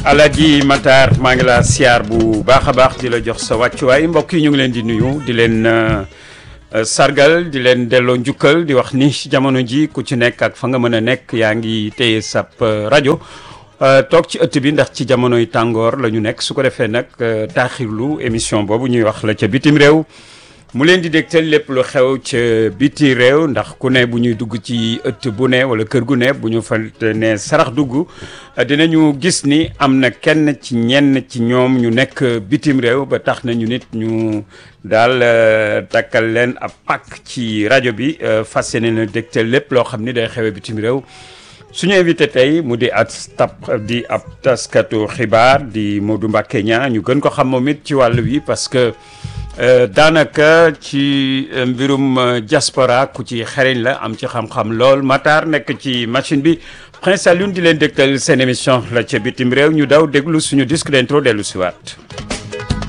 Alaaji Matar maa ngi laa siyaar bu baax a baax di la jox sa wàccuwaay mbokk yi ñu ngi leen di nuyu di leen sargal di leen delloo njukkal di wax ni jamono ji ku ci nekk ak fa nga mën a nekk yaa ngi téye sab rajo toog ci ëtt bi ndax ci jamonoy tàngoor la ñu nekk su ko defee nag taaxirlu émission boobu ñuy wax la ca bitim réew mu leen di dégtal lépp lu xew ca biti réew ndax ku ne bu ñuy dugg ci ëtt bu ne wala kër gu ne bu ñu fa ne sarax dugg dinañu gis ni am na kenn ci ñenn ci ñoom ñu nekk bitim réew ba tax na ñu nit ñu daal takkal leen ab pàkk ci rajo bi fas yéene na dégtal lépp loo xam ni day xewee bitim réew suñu invité tey mu di at tap di ab taskatu xibaar di Modou Mbacké Niang ñu gën ko xam moom it ci wàll wi parce que daanaka ci mbirum diaspora ku ci xereñ la am ci xam-xam lool Matar nekk ci machine bi Prince Alioune di leen dégtal seen émission la ca bitim réew ñu daw déglu suñu disque d'intro dellu si waat